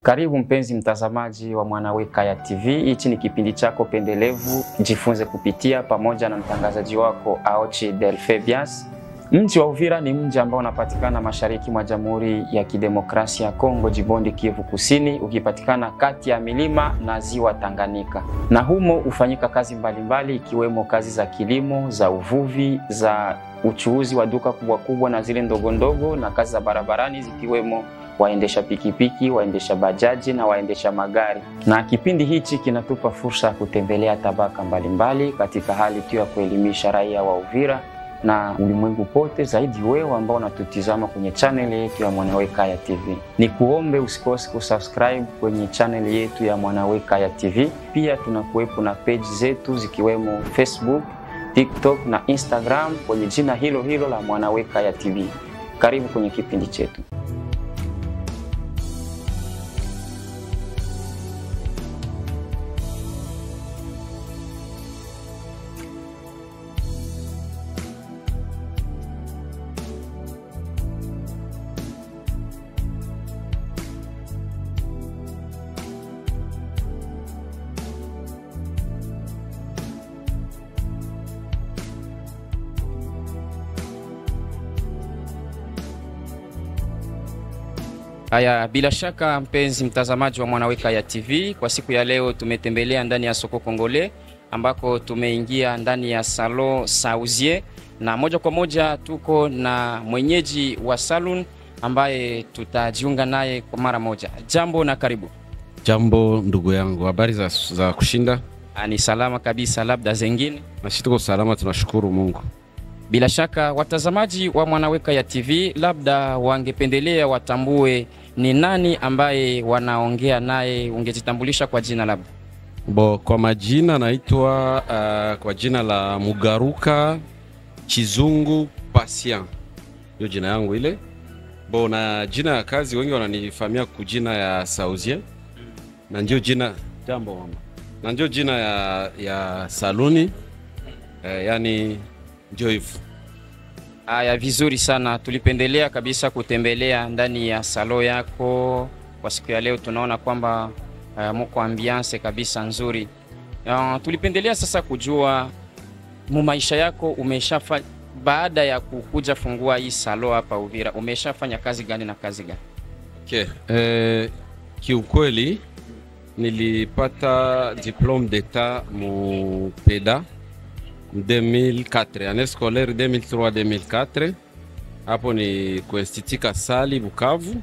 Karibu mpenzi mtazamaji wa Mwanaweka ya TV. Hichi ni kipindi chako pendelevu Jifunze Kupitia, pamoja na mtangazaji wako Aochi Delphebias. Mji wa Uvira ni mji ambao unapatikana mashariki mwa Jamhuri ya Kidemokrasia ya Kongo, jimboni Kivu Kusini, ukipatikana kati ya milima na ziwa Tanganyika, na humo hufanyika kazi mbalimbali ikiwemo kazi za kilimo, za uvuvi, za uchuuzi wa duka kubwa kubwa na zile ndogo ndogo, na kazi za barabarani zikiwemo waendesha pikipiki, waendesha bajaji na waendesha magari. Na kipindi hichi kinatupa fursa ya kutembelea tabaka mbalimbali mbali, katika hali tu ya kuelimisha raia wa Uvira na ulimwengu pote, zaidi wewe ambao unatutizama kwenye channel yetu ya Mwanaweka ya TV. Ni kuombe usikose kusubscribe kwenye channel yetu ya Mwanaweka ya TV. Pia tunakuwepo na page zetu zikiwemo Facebook, TikTok na Instagram kwenye jina hilo hilo la Mwanaweka ya TV. Karibu kwenye kipindi chetu. Haya, bila shaka mpenzi mtazamaji wa Mwanaweka ya TV, kwa siku ya leo tumetembelea ndani ya soko Kongole ambako tumeingia ndani ya salon Sauzier, na moja kwa moja tuko na mwenyeji wa salon ambaye tutajiunga naye kwa mara moja. Jambo na karibu. Jambo ndugu yangu, habari za, za kushinda? Ah, Ni salama kabisa, labda zengine. Nasi tuko salama, tunashukuru Mungu. Bila shaka watazamaji wa Mwanaweka ya TV labda wangependelea watambue ni nani ambaye wanaongea naye, ungejitambulisha kwa jina labda? Bo, kwa majina naitwa uh, kwa jina la Mugaruka Chizungu Patient, hiyo jina yangu ile. Bo, na jina ya kazi wengi wananifahamia kwa jina ya Sauzier, na ndio jina jambo mama, na ndio jina ya, ya saluni eh, yani ndio hivyo. Haya, vizuri sana. Tulipendelea kabisa kutembelea ndani ya salo yako kwa siku ya leo. Tunaona kwamba uh, muko ambiance kabisa nzuri. Uh, tulipendelea sasa kujua mu maisha yako umeshafa baada ya kukuja fungua hii salo hapa Uvira, umeshafanya kazi gani na kazi gani? Okay. Eh, kiukweli nilipata diplome d'etat mu PEDA 2004 année scolaire 2003-2004 hapo ni kuinstitut Kasali Bukavu,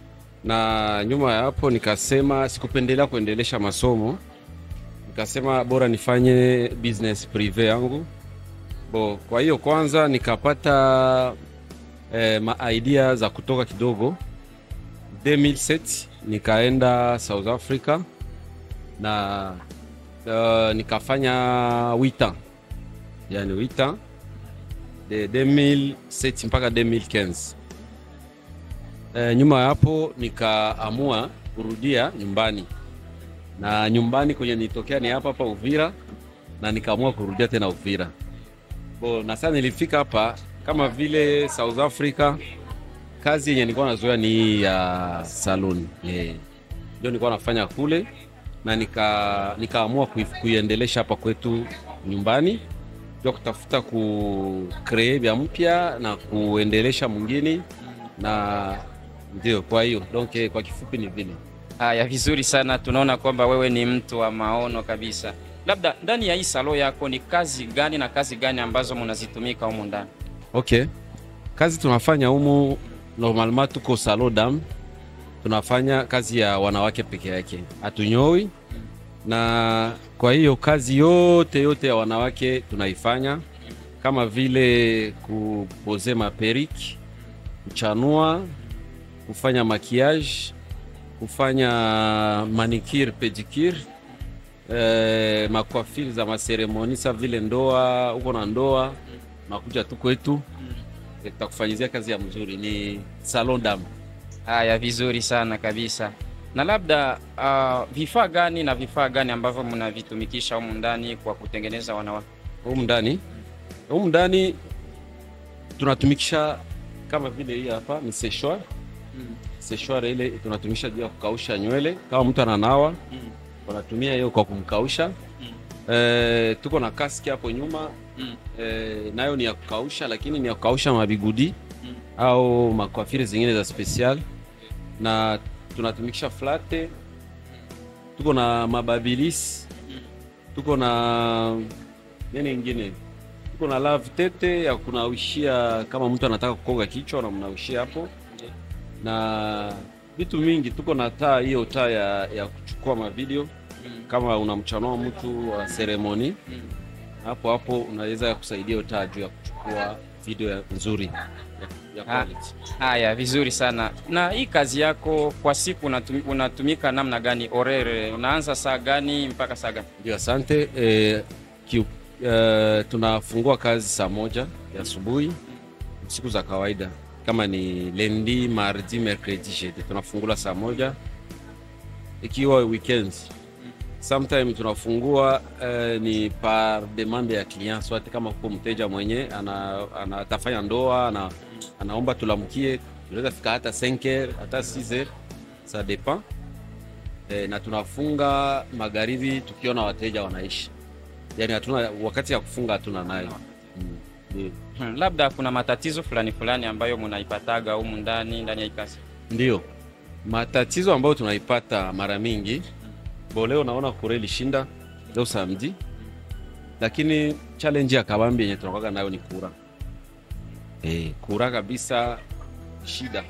na nyuma ya hapo nikasema sikupendelea kuendelesha masomo, nikasema bora nifanye business prive yangu bo. Kwa hiyo kwanza nikapata eh, ma idea za kutoka kidogo 2007 nikaenda South Africa na uh, nikafanya wita yani wita de 2007 mpaka 2015. E, nyuma ya hapo nikaamua kurudia nyumbani, na nyumbani kwenye nitokea ni hapa hapa Uvira, na nikaamua kurudia tena Uvira bo, na sasa nilifika hapa kama vile South Africa kazi yenye nilikuwa nazoea ni ya uh, salon yeah. Ndio nilikuwa nafanya kule na nika nikaamua kuiendelesha hapa kwetu nyumbani, ndio kutafuta ku create vya mpya na kuendelesha mwingine, na ndio kwa hiyo donc, eh, kwa kifupi ni vile. Haya, vizuri sana. Tunaona kwamba wewe ni mtu wa maono kabisa. Labda ndani ya hii salo yako ni kazi gani na kazi gani ambazo mnazitumika humu ndani? Okay, kazi tunafanya humu normalement tuko salon dam, tunafanya kazi ya wanawake peke yake, hatunyoi. Na kwa hiyo kazi yote yote ya wanawake tunaifanya, kama vile kupoze maperiki, kuchanua, kufanya makiage, kufanya manicure pedicure, eh, makwafiri za maseremoni sa vile ndoa, uko na ndoa nakuja tu kwetu tutakufanyizia kazi ya mzuri. Ni salon dam. Haya, vizuri sana kabisa. Na labda uh, vifaa gani na vifaa gani ambavyo mnavitumikisha humu ndani kwa kutengeneza wanawake? Humu ndani humu ndani tunatumikisha kama vile hii hapa ni seshwa seshware ile tunatumisha juu ya kukausha nywele. Kama mtu ananawa wanatumia hiyo kwa kumkausha. Eh, tuko na kaski hapo nyuma eh, nayo ni ya kukausha, lakini ni ya kukausha mabigudi au makwafiri zingine za special, na tunatumikisha flate. Tuko na mababilis, tuko na nini ingine, tuko na lave tete ya kunawishia, kama mtu anataka kukonga kichwa namnawishia hapo, na vitu mingi. Tuko na taa hiyo taa ya, ya kuchukua mavideo kama unamchanua mtu wa seremoni hapo hapo unaweza kusaidia hiyo taa juu ya kuchukua video ya nzuri ya, ya Ah. quality. Haya, vizuri sana. Na hii kazi yako kwa siku unatum, unatumika namna gani? Orere unaanza saa gani mpaka saa gani? Ndio, asante. Eh, kiu, eh, tunafungua kazi saa moja ya asubuhi siku za kawaida, kama ni lendi, mardi, mercredi, jeudi tunafungula saa moja ikiwa weekend sometime tunafungua eh, ni par demande ya client swate, kama huko mteja mwenye ana, ana, atafanya ndoa ana, anaomba tulamkie, tunaweza fika hata 5h hata 6h ça dépend eh, na tunafunga magharibi tukiona wateja wanaishi, yani hatuna wakati ya kufunga hatuna nayo mm. ndio. Hmm, labda kuna matatizo fulani fulani ambayo munaipataga humu ndani ndani ya hii kazi. Ndio matatizo ambayo tunaipata mara mingi bo, leo naona kure ilishinda leo samedi, lakini challenge ya kabambi yenye tunakwaga nayo ni kura e, kura kabisa. Shida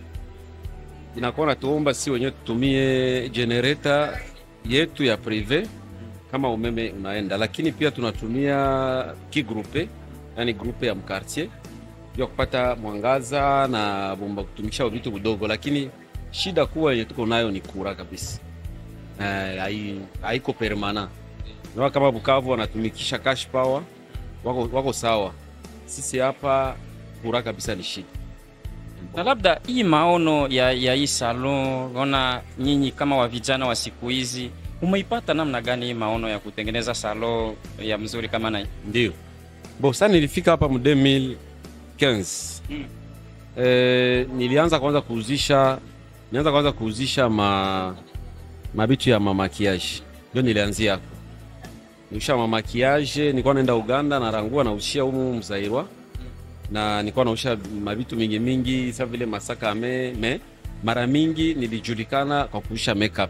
inakuwa natuomba si wenyewe tutumie generator yetu ya prive kama umeme unaenda, lakini pia tunatumia kigrupe, yani grupe ya mkartier ya kupata mwangaza na bomba kutumikisha vitu vidogo, lakini shida kubwa yenye tuko nayo ni kura kabisa. Eh, hai- haiko permana. Naona kama Bukavu wanatumikisha cash power wako, wako sawa. Sisi hapa kura kabisa ni shida. Na labda hii maono ya, ya hii salon, ona nyinyi kama wa vijana wa siku hizi umeipata namna gani hii maono ya kutengeneza salon ya mzuri kama na hii? Ndio. Bo, sasa nilifika hapa mu 2015. Mm. Eh, nilianza kwanza kuuzisha nilianza kwanza kuuzisha ma mabitu ya mamakiage. Ndio nilianzia hapo. Nilisha mamakiage, nilikuwa naenda Uganda na rangua na ushia humu Mzairwa. Na nilikuwa nausha mabitu mingi mingi sasa vile masaka me, me mara mingi nilijulikana kwa kuusha makeup.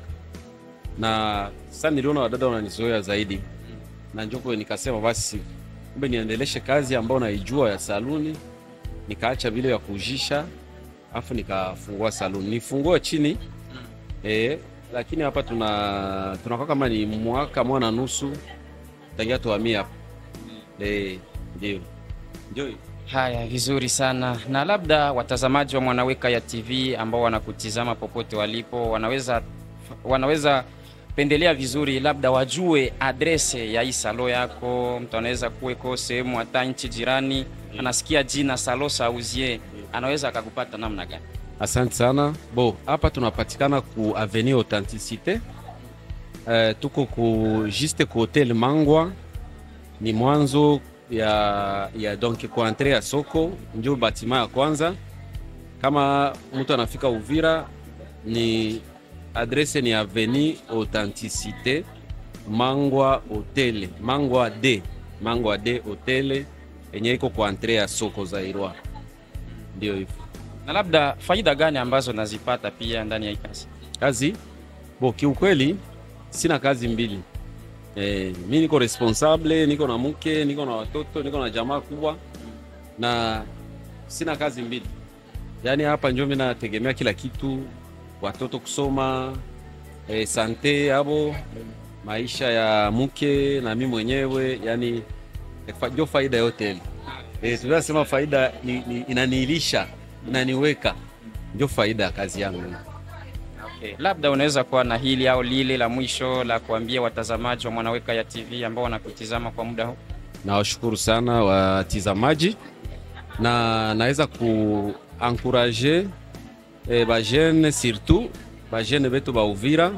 Na sasa niliona wadada wananizoea zaidi na njoko nikasema basi kumbe niendeleshe kazi ambayo naijua ya saluni, nikaacha vile ya kujisha, afu nikafungua saluni. Nifungue chini eh, lakini hapa tuna tunakuwa kama ni mwaka moja na nusu tangia tuhamia hapa eh, ndio ndio Haya, vizuri sana. Na labda watazamaji wa Mwanaweka ya TV ambao wanakutizama popote walipo, wanaweza wanaweza pendelea vizuri, labda wajue adrese ya hii salo yako. Mtu anaweza kuweko sehemu hata nchi jirani, anasikia jina Salo Sauzier, anaweza akakupata namna gani? Asante sana. Bo, hapa tunapatikana ku Avenue Authenticité. Eh, tuko ku juste ku Hotel Mangwa, ni mwanzo ya, ya donc ku entre ya soko, ndio batima ya kwanza. Kama mtu anafika Uvira, ni adrese ni Avenue Authenticité Mangwa Hotel, Mangwa D, Mangwa D Hotel yenye iko ku entre ya soko Zairwa, ndio hivyo. Na labda faida gani ambazo nazipata pia ndani ya hii kazi? kazi bo, kiukweli sina kazi mbili eh, mi niko responsable, niko na mke, niko na watoto, niko na jamaa kubwa na sina kazi mbili. Yaani hapa njo mi nategemea kila kitu, watoto kusoma, eh, sante abo maisha ya mke na mi mwenyewe, yani ndio faida yote ile. Eh, tunasema faida ni, ni, inaniilisha inaniweka, ndio faida ya kazi yangu. Okay. Labda unaweza kuwa na hili au lile la mwisho la kuambia watazamaji wa Mwanaweka ya TV ambao wanakutizama kwa muda huu. Nawashukuru sana watizamaji na naweza kuankuraje eh, bajene surtout bajene betu ba Uvira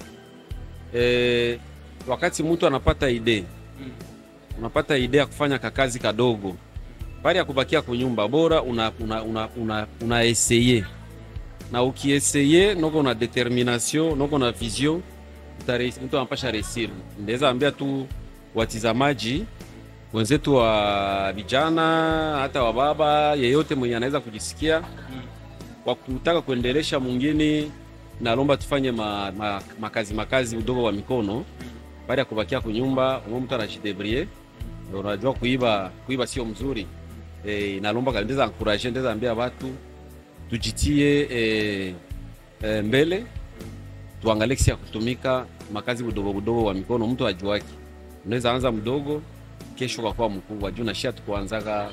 eh, wakati mtu anapata ide unapata ide ya kufanya kakazi kadogo bali ya kubakia kunyumba bora una, una, una, una, una eseye na ukieseye noko na determination noko na vision utare- mtu anapasha resir. Ndaweza ambia tu watizamaji wenzetu wa vijana hata wa baba yeyote mwenye anaweza kujisikia kwa kutaka kuendelesha mwingine, nalomba tufanye ma, ma, makazi makazi udogo wa mikono baada ya kubakia kunyumba, umwe mtu anajidebrie. Unajua kuiba kuiba sio mzuri e, nalomba ndeza encourage ndeza ambia watu tujitie e, e, mbele tuangalie kisi ya kutumika makazi budogo budogo wa mikono, mtu ajuaki. Unaweza anza mdogo, kesho kakuwa mkubwa juu nashia tukuanzaga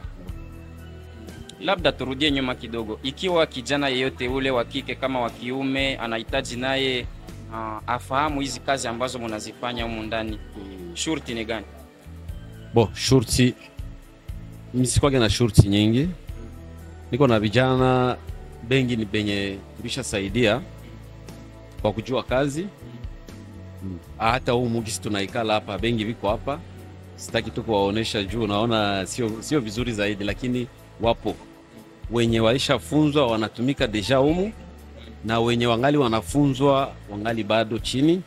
Labda turudie nyuma kidogo, ikiwa kijana yeyote ule wa kike kama wa kiume anahitaji naye uh, afahamu hizi kazi ambazo mnazifanya humu ndani, shurti ni gani? bo shurti misikwage na shurti nyingi, niko na vijana bengi ni benye tulishasaidia kwa kujua kazi Mm. hata huu mugisi tunaikala hapa, bengi viko hapa, sitaki tu kuwaonesha juu naona sio, sio vizuri zaidi, lakini wapo wenye walishafunzwa wanatumika deja humu na wenye wangali wanafunzwa wangali bado chini.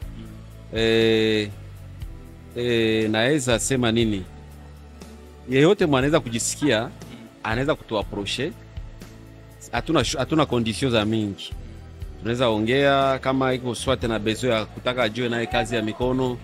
E, e, naweza sema nini, yeyote mwanaweza kujisikia anaweza kutuaproche. Hatuna hatuna condition za mingi, tunaweza ongea kama iko swate na bezo ya kutaka ajue naye kazi ya mikono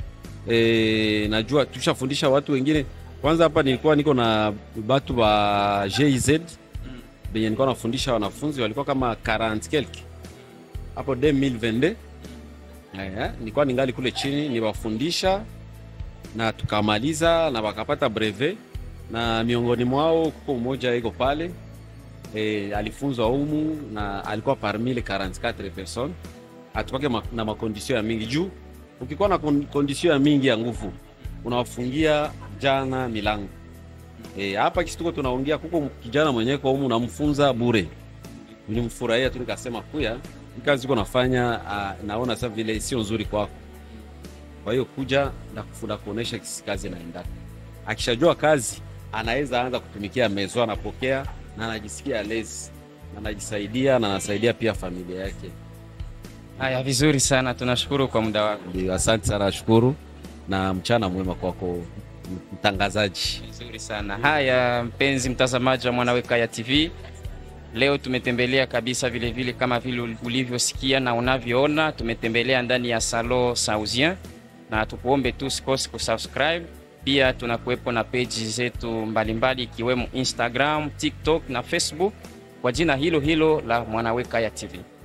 e, najua tushafundisha watu wengine. Kwanza hapa nilikuwa niko na batu wa GIZ benye nilikuwa nafundisha wanafunzi walikuwa kama 40 quelque hapo 2022 eh, nilikuwa ningali kule chini niwafundisha na tukamaliza na wakapata brevet, na miongoni mwao kuko mmoja iko pale e, alifunzwa humu na alikuwa parmi les 44 personnes. Atukwake ma, na makondisio ya mingi juu, ukikuwa na kon- kondisio ya mingi ya nguvu unawafungia jana milango e, hapa kisi tuko tunaongea, kuko kijana mwenyewe kwa humu namfunza bure, nilimfurahia tu nikasema kuya hii kazi uko nafanya, uh, naona sasa vile sio nzuri kwako kwa hiyo kuja na kufunda kuonesha kisi kazi inaendaka. Akishajua kazi anaweza anza kutumikia mezo, anapokea na anajisikia lezi, anajisaidia na anasaidia pia familia yake. Haya, vizuri sana, tunashukuru kwa muda wako. Ndio, asante sana, nashukuru na mchana mwema kwako mtangazaji. Vizuri sana. Haya, mpenzi mtazamaji wa Mwanawekaya TV, leo tumetembelea kabisa vile vile kama vile ulivyosikia na unavyoona, tumetembelea ndani ya Salon Saoudien, na tukuombe tu usikose kusubscribe. Pia tunakuwepo na peji zetu mbalimbali ikiwemo Instagram, TikTok na Facebook kwa jina hilo hilo la Mwanawekaya TV.